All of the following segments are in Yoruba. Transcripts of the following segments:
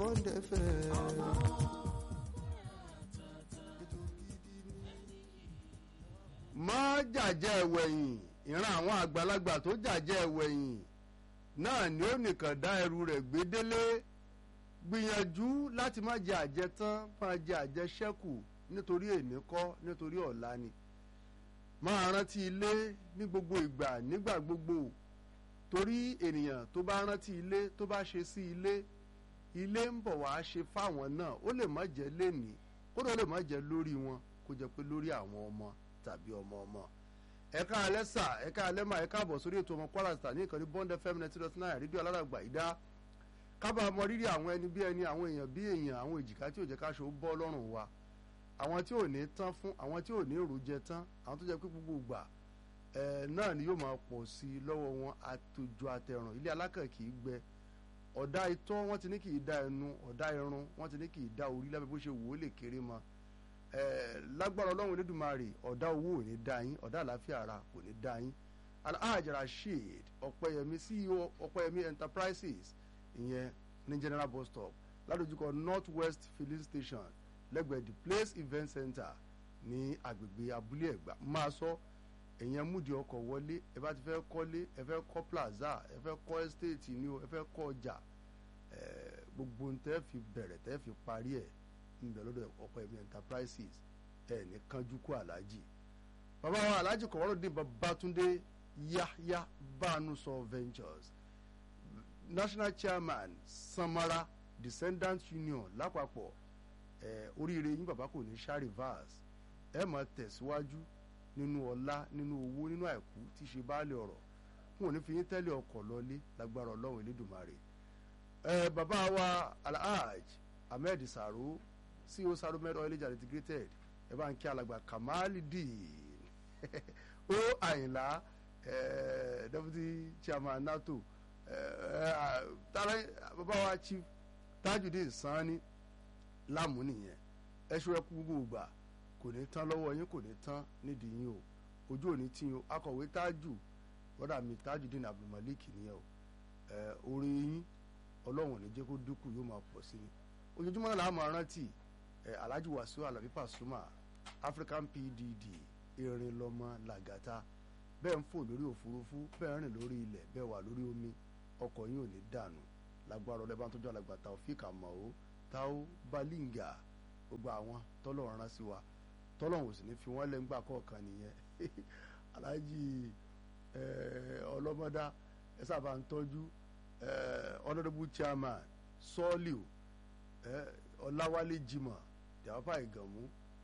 Bond FM. má jàjẹ́ ẹ̀wẹ̀yìn ìran àwọn àgbàlagbà tó jàjẹ́ ẹ̀wẹ̀yìn náà ni ó nìkan dá ẹrù rẹ̀ gbé délé gbìyànjú láti má jẹ àjẹtán máa jẹ àjẹṣẹ́kù nítorí èní kọ́ nítorí ọ̀la ni máa rántí ilé ní gbogbo ìgbà nígbà gbogbo torí ènìyàn tó bá rántí ilé tó bá ṣe sí ilé ilé ń bọ̀ wá ṣe fáwọn náà ó lè má jẹ́ lénìí kódà ó lè má jẹ́ lórí wọn kó jẹ́ pé lórí àwọn ọmọ tàbí ọmọ ọmọ ẹ̀ka alẹ́ sà ẹ̀ka alẹ́ mà ẹ̀ka àbọ̀ sórí ètò ọmọ Kwara Star ní ìkànnì Bond FM ninety dot nine rédíò aláràgbà ìdá kábàá mọ rírì àwọn ẹni bí ẹni àwọn èèyàn bí èèyàn àwọn èjìká tí ò jẹ́ káṣọ bọ́ lọ́rùn wa àwọn tí ò ní tán fún àwọn tí ò ní èrò jẹ tán àwọn tó jẹ́ pé gbogbo ìgbà ẹ̀ náà ni yóò máa pọ̀ sí i lọ́wọ́ wọn àtòjọ àtẹ̀rùn ilé alákàn kì í gbẹ ọ̀dà itọ́ wọ́n ti ní kì í da ẹnu ọ̀dà irun wọ́n ti ní kì í da orí lábẹ́ bó ṣe wò ó lè kéré mọ́ lágbára ọlọ́run Elédùmarè ọ̀dà owó ò ní dá yín ọ̀dà àlàáfíà ara kò ní dá yín Alhaji Rasheed Ọ̀pẹ́yẹmí CEO Ọ̀pẹ́yẹmí Enterprises ìyẹn ní General bus stop ládojúkọ North West filling station lẹ́gbẹ̀ẹ́ the Place Event Center ní agbègbè abúlé Ẹ̀gbá máa sọ èyàn múdi ọkọ̀ wọlé ẹ bá ti fẹ́ kọ́lé ẹ fẹ́ kọ́ plaza ẹ fẹ́ kọ́ estate ni o ẹ fẹ́ kọ́ ọjà gbogbo ń tẹ́ fi bẹ̀rẹ̀ tẹ́ fi parí ẹ̀ ń bẹ lọ́dọ̀ Ọ̀pẹ́yẹmí Enterprises ẹ̀ ní kánjú kú aláàjì bàbá wa aláàjì Kọ̀wọ́rọ̀dé Babátúndé Yahya Bánúsọ Ventures national chairman Samara Descendants Union lápapọ̀ ẹ̀ oríire yín bàbá kò ní ṣá reverse ẹ̀ máa tẹ̀síwájú nínú ọlá nínú owó nínú àìkú tí ṣe baálé ọ̀rọ̀ wọn ò ní fi yín tẹ́lẹ̀ ọkọ̀ lọlé lágbára ọlọ́run elédùnmarè ẹ bàbá wa alhaj ahmed saro ceo saro med oil age integrated ẹ bá ń kí alàgbà kamalidin ó àyìnlá ẹ deputy chairman nato ẹ bàbá wa chief tajudeen sanni lámù nìyẹn ẹ ṣọ́ ẹ kú gbogbo gbà kò ní tán lọ́wọ́ yín kò ní tán nídìí yín o ojú òní tí yín o akọ̀wé tájù bọ́dà mi Tajudeen Abdulmalik nìyẹn o ẹ orí yín ọlọ́run ní jẹ́ kó dínkù yóò máa pọ̀ sí ni ojoojúmọ́ náà làá máa rántí ẹ Alhaji Wasiu Alabi Pasuma African PDD erin lọ́mọ làgàtà bẹ́ẹ̀ ń fò lórí òfurufú bẹ́ẹ̀ rìn lórí ilẹ̀ bẹ́ẹ̀ wà lórí omi ọkọ̀ yín ò ní dànù lágbára ọlẹ́bàá tó jọ àlàgbà Taofik Amao Tao Balinga gbogbo àwọn tọ́lọ́run rán sí wa tọ́lọ́hún sì ní fi wọ́n lẹ́ngbà kọ̀ọ̀kan nìyẹn aláàjì ọlọ́mọdá ẹ sábà ń tọ́jú honourable chairman sọ́ọ̀lìw ọláwálé jimoh dàápà ìgànmú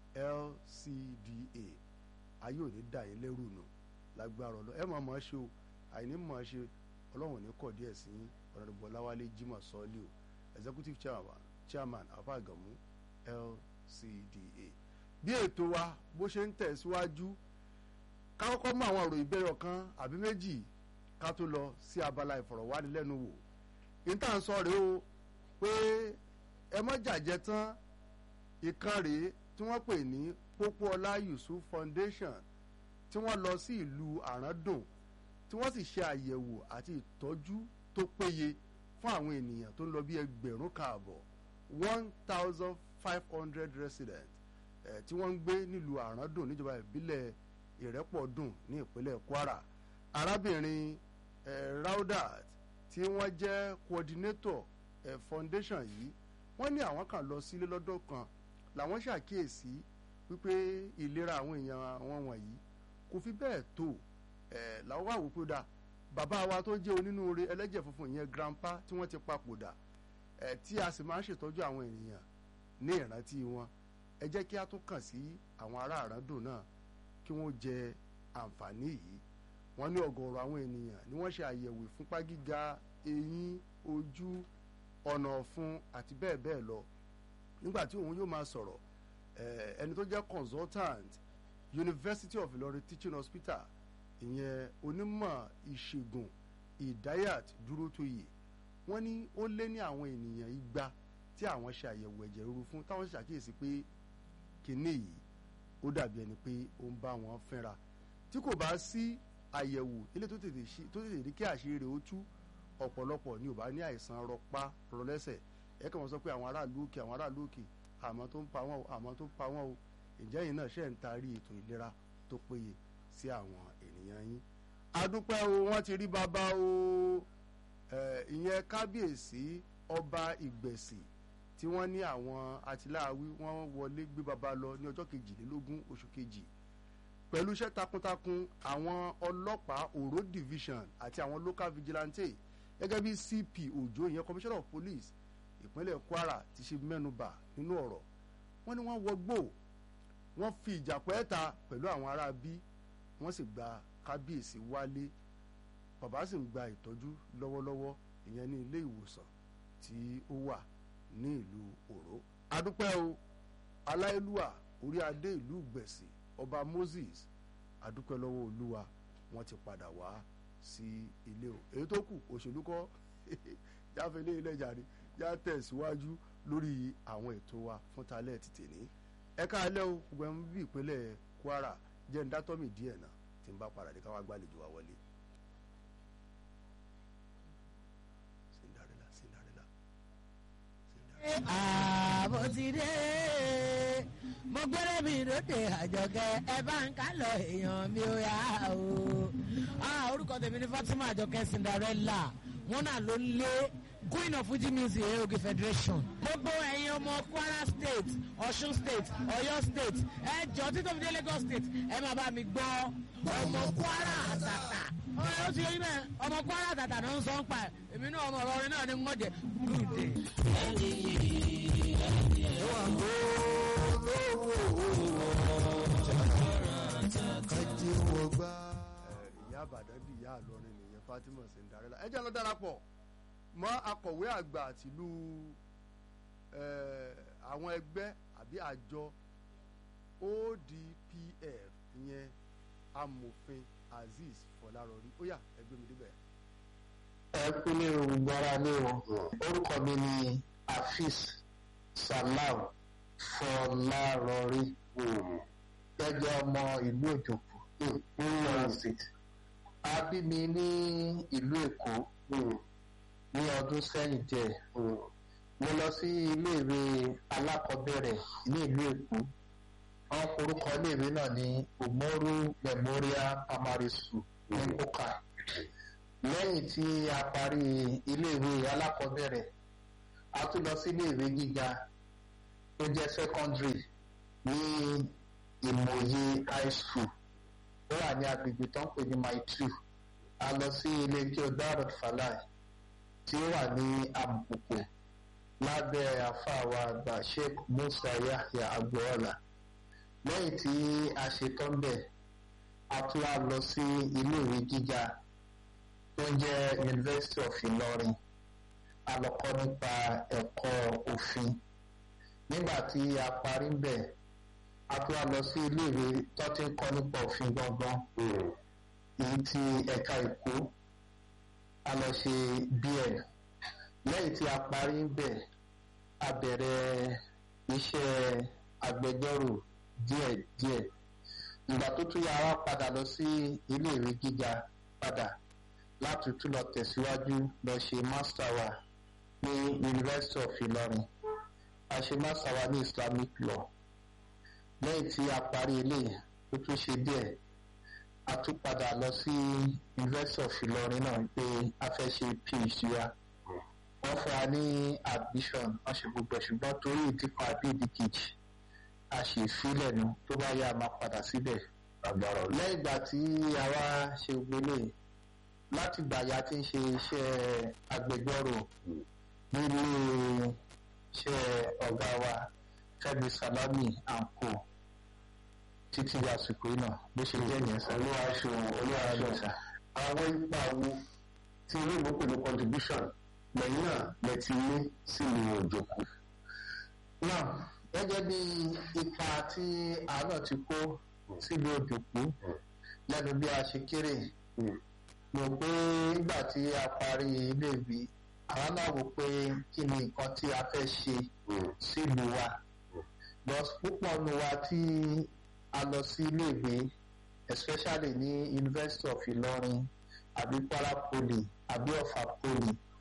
LCDA ayé òní dà yín lẹ́rù nù lágbára ọlọ́ ẹ máa máa ṣe o àìní máa ṣe ọlọ́run ní kọ̀ díẹ̀ sí honourable ọláwálé jimoh sọ́ọ̀lìw executive chairman chairman àpá ìgànmú LCDA bí ètò wa bó ṣe ń tẹ̀síwájú ká kọ́kọ́ mú àwọn ọ̀rọ̀ ìbéèrè kan àbí méjì ká tó lọ sí abala ìfọ̀rọ̀wánilẹ́nuwò níta ń sọ rèé o pé ẹ mọ́ jàjẹ́ tán ìkan rèé tí wọ́n pè ní Pópóọlá Yusuf Foundation tí wọ́n lọ sí ìlú Àràndùn tí wọ́n sì ṣe àyẹ̀wò àti ìtọ́jú tó péye fún àwọn ènìyàn tó ń lọ bí ẹgbẹ̀rún kààbọ̀ one thousand five hundred residents ẹ̀ tí wọ́n ń gbé nílùú àràndùn níjọba ìbílẹ̀ ìrẹ́pọ̀dùn ní ìpínlẹ̀ kwara arábìnrin ẹ̀ raudat tí wọ́n jẹ́ coordinator ẹ̀ foundation yìí wọ́n ní àwọn kan lọ sílé lọ́dọ̀ kan làwọn ṣàkíyèsí wípé ìlera àwọn èèyàn àwọn wọ̀nyí kò fi bẹ́ẹ̀ tó ẹ̀ làwọn wà wípé dá bàbá wa tó jẹ́ onínúure ẹlẹ́jẹ̀ funfun ìyẹn grandpa tí wọ́n ti papòdà ẹ̀ tí a sì máa ń ṣètọ́jú àwọn ènìyàn ní ìrántí wọn ẹ jẹ́ kí a tún kàn sí àwọn ará àràndùn náà kí wọ́n jẹ àǹfààní yìí wọ́n ní ọ̀gọ̀ọ̀rọ̀ àwọn ènìyàn ni wọ́n ṣe àyẹ̀wò ìfúnpá gíga eyín ojú ọ̀nà ọ̀fun àti bẹ́ẹ̀ bẹ́ẹ̀ lọ nígbà tí òun yóò máa sọ̀rọ̀ ẹni tó jẹ́ consultant University of Ilorin Teaching Hospital ìyẹn onímọ̀ ìṣègùn Idayat Dúrótóyè wọ́n ní ó lé ní àwọn ènìyàn igba tí àwọn ṣe àyẹ̀wò ẹ̀jẹ̀ ríru fún táwọn ṣàkíyèsí pé kinní yìí ó dàbí ẹni pé ó ń bá wọn fínra tí kò bá sí àyẹ̀wò ilé tó tètè rí kí àṣírí rẹ̀ ó tú ọ̀pọ̀lọpọ̀ ni ò bá ní àìsàn rọpá rọlẹ́sẹ̀ ẹ kàn wọ́n sọ pé àwọn aráàlú òkè àwọn aráàlú òkè àmọ́ tó ń pa wọ́n o àmọ́ tó ń pa wọ́n o ǹjẹ́ yìí náà ṣe ń taari ètò ìlera tó péye sí àwọn ènìyàn yín adúpẹ́ o wọ́n ti rí bàbá o ìyẹn kábíyèsí ọba ìgbẹ̀sì tí wọ́n ní àwọn atiláàwí wọ́n wọlé gbé bàbá lọ ní ọjọ́ kejìlélógún oṣù kejì pẹ̀lú iṣẹ́ takuntakun àwọn ọlọ́pàá Oro division àti àwọn local vigilante gẹ́gẹ́ bí CP Òjó ìyẹn commissioner of police ìpínlẹ̀ Kwara ti ṣe mẹ́nubà nínú ọ̀rọ̀ wọ́n ní wọ́n wọgbó wọ́n fi ìjà pẹ́ẹ́ta pẹ̀lú àwọn ará bí wọ́n sì gba kábíyèsí wálé bàbá sì ń gba ìtọ́jú lọ́wọ́lọ́wọ́ ìyẹn ní ilé ìwòsàn tí ó wà ní ìlú Òró adúpẹ́ o aláìlúwà orí adé ìlú gbẹ̀sì ọba Moses adúpẹ́ lọ́wọ́ olúwa wọ́n ti padà wá sí ilé o èyí tó kù òṣèlú kọ́ jáfẹ́lẹ́ ilé jàre já tẹ̀síwájú lórí àwọn ètò wa fún talẹ́ ti tèní ẹ̀ka alẹ́ o gbogbo ẹ̀ ń bí ìpínlẹ̀ Kwara jẹ́ ń dátọ́mì díẹ̀ náà tí ń bá padà dé káwá gbàlejò wa wọlé. Cinderella Cinderella ààbò ti dé mo gbére mi lóde àjọkẹ́ ẹ bá ń ká lọ èèyàn mi ò yá o. orúkọ tèmi ní Fatima àjọkẹ́ Cinderella wọn náà ló ń lé queen of fuji music eoge federation. gbogbo ẹ̀yin ọmọ Kwara state Ọ̀ṣun state Ọ̀yọ́ state ẹ jọ títọ́ fi dé Lagos state ẹ máa bá mi gbọ́ ọmọ Kwara àtàtà ó ti yẹ bẹ́ẹ̀ ọmọ Kwara àtàtà náà ń sọ ń pa ẹ̀ èmi náà ọmọ ọ̀rọ̀ orin náà ni wọ́n jẹ gúdè. ìyá àbàdàn bí ìyá àlọrin nìyẹn Fatima Cinderella ẹ jẹ́ lọ darapọ̀ mọ́ akọ̀wé àgbà tìlú àwọn ẹgbẹ́ àbí àjọ ODPF ìyẹn amòfin Azeez Fọlárọrí ó yá ẹgbẹ́ mi débẹ̀. ẹ kú ní gbára lé wọn orúkọ mi ni Afeez Salam Fọlárọrí gẹ́gẹ́ ọmọ ìlú Òjòkú Kwara State a bí mi ní ìlú Èkó ní ọdún sẹ́yìn díẹ̀ mo lọ sí iléèwé alákọ̀ọ́bẹ̀rẹ̀ ní ìlú Èkó wọ́n forúkọ iléèwé náà ní Umoru Memorial Primary School ní Kókà lẹ́yìn tí a parí iléèwé alákọ̀ọ́bẹ̀rẹ̀ a tún lọ sí iléèwé gíga tó jẹ́ secondary ní Ìmọ̀ye High School ó wà ní agbègbè tó ń pè ní Maitu a lọ sí ilé ijó Darut Falai tí ó wà ní Àbùkù lábẹ́ àfàwà àgbà Sheikh Musa Yahya Agboola lẹ́yìn tí a ṣetán bẹ̀ a tún wá lọ sí iléèwé gíga tó ń jẹ́ University of Ìlọrin a lọ kọ́ nípa ẹ̀kọ́ òfin nígbà tí a parí ń bẹ̀ a tún wá lọ sí iléèwé tó ti ń kọ́ nípa òfin gangan èyí tí ẹ̀ka Èkó a lọ ṣe BL lẹ́yìn tí a parí ń bẹ̀ a bẹ̀rẹ̀ iṣẹ́ agbẹjọ́rò díẹ̀díẹ̀ ìgbà tó tún yà wá padà lọ sí iléèwé gíga padà láti tún lọ tẹ̀síwájú lọ ṣe master wa ní University of Ìlọrin a ṣe master wa ní Islamic law lẹ́yìn tí a parí eléyìí tó tún ṣe díẹ̀ a tún padà lọ sí University of Ìlọrin náà pé a fẹ́ ṣe PhD wa wọ́n fún wa ní admission wọ́n ṣe gbogbo ẹ̀ ṣùgbọ́n torí ìdí kan àbí ìdí kejì a ṣe ìfilẹ̀ nu tó bá yá a máa padà síbẹ̀ lẹ́yìn ìgbà tí a wá ṣe gbélé láti gbà ya ti ń ṣe iṣẹ́ agbẹjọ́rò nílé iṣẹ́ ọ̀gá wa Fẹ́mi Salami anko títí di àsìkò yìí náà bó ṣe jẹ́ yẹn sá. olúwa ṣeun olúwa ṣeun sá. àwọn ipa wo tí olóògbé pẹ̀lú contribution lẹ́yìn náà lẹ ti ní sílùú òjòkú. náà gẹ́gẹ́ bí ipa tí àánà ti kó sílùú òjòkú lẹ́nu bí a ṣe kéré mo pé nígbà tí a parí iléèwé àwọn náà wò pé kí ni nǹkan tí a fẹ́ ṣe sílùú wa but púpọ̀ nu wa tí a lọ sí iléèwé especially ní University of Ìlọrin àbí Kwara Poly àbí Ọ̀fà Poly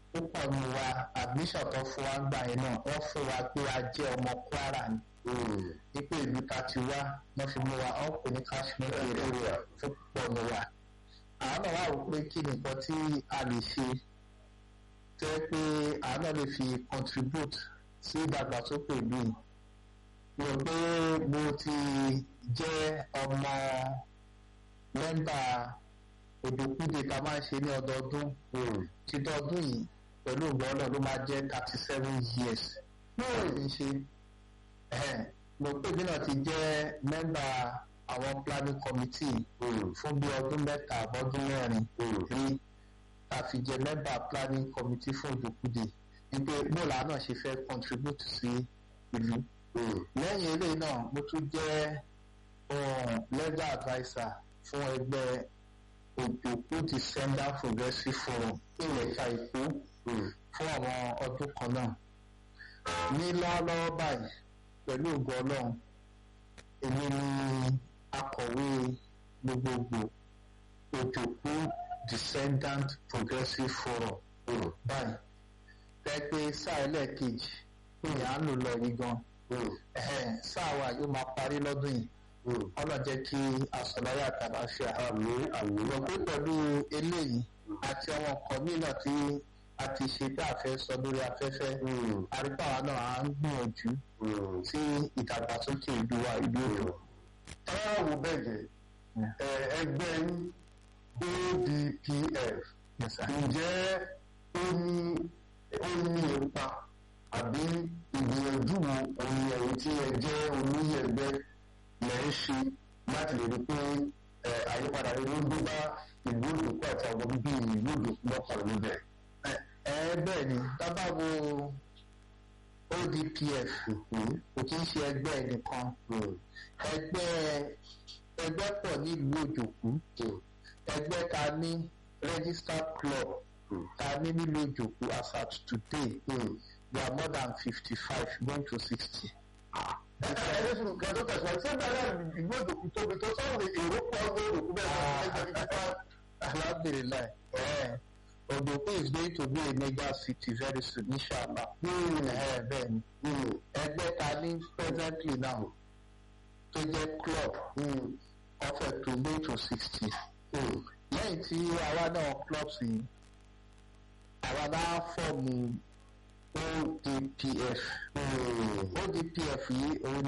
púpọ̀ ní wa admission tó fún wa gbà yẹn náà wọ́n fún wa pé a jẹ́ ọmọ Kwara ni wípé ìlú ta ti wá wọ́n fi mú wa wọ́n pè ní Kashmir area fún púpọ̀ ní wa àwọn náà wà wò pé kí nìkan tí a lè ṣe tẹ́ pé àwọn náà lè fi contribute sí ìdàgbàsókè ìlú yìí mo rò pé mo ti jẹ́ ọmọ mẹ́mbà òdòkúdè tá a máa ń ṣe ní ọdọọdún ti dọdún yìí pẹ̀lú ìgbọ́lọ̀ ló máa jẹ́ thirty seven years náà ti ń ṣe mo pé bí náà ti jẹ́ mẹ́mbà àwọn planning committee fún bí ọdún mẹ́ta àbọ̀dún mẹ́rin rí a fi jẹ́ mẹ́mbà planning committee fún òdòkúdè wípé bóòlù náà ṣe fẹ́ contribute sí ìlú lẹ́yìn eléyìí náà mo tún jẹ́ legal adviser fún ẹgbẹ́ òjòkú descender progressive forum ìwẹ̀ka èkó fún àwọn ọdún kan náà ní lọ́wọ́lọ́wọ́ báyìí pẹ̀lú ògo ọlọ́run èmi ni akọ̀wé gbogbogbò òjòkú descendant progressive forum báyìí tẹ́gbẹ́ sáà ẹlẹ́ẹ̀kejì ìyá ń lò lọ yìí gan sáà wa yóò máa parí lọ́dún yìí ọlọ́run jẹ́ kí àsọ̀láyà tàbá ṣe àmì àmì lọ pé pẹ̀lú eléyìí àti àwọn nǹkan mìíràn tí a ti ṣe tí a fẹ́ sọ lórí afẹ́fẹ́ àríkàwá náà à ń gbìyànjú sí ìdàgbàsókè ìlú wa ìlú èdò. táwọn wò bẹ́ẹ̀ jẹ́ ẹgbẹ́ ODPF ǹjẹ́ ó ní ó ní ipa àbí ìgbìyànjú wo òun ẹ̀yìn tí ẹ jẹ́ olóyè ẹgbẹ́ lẹ́ ń ṣe láti lè rí pé àyípadà rere ló dé bá ìlú òdòkú àti àwọn bíbí ìlú òdòkú lọ́kàn níbẹ̀. ẹ bẹ́ẹ̀ ni dábàá wo ODPF kò kí ń ṣe ẹgbẹ́ nìkan ẹgbẹ́ ẹgbẹ́ pọ̀ nílùú òjòkú ẹgbẹ́ ta ní registered club ta ní nílùú òjòkú as at today we are more than fifty five going to sixty ẹni sùn kan tó tẹ̀sán ṣé bẹ́ẹ̀ ìlú òdòkú tóbi tó sọ̀rọ̀ èrò pọ̀ ọgbọ́n òdòkú bẹ́ẹ̀ alhamdulilayi Odoku is going to be a mega city very soon inshallah bẹ́ẹ̀ ni ẹgbẹ́ ta ní presently now tó jẹ́ club ọ̀fẹ́ tó go to sixty lẹ́yìn tí àwa náà clubs yìí àwa náà fọ́ọ̀mù ODPF ODPF yìí òun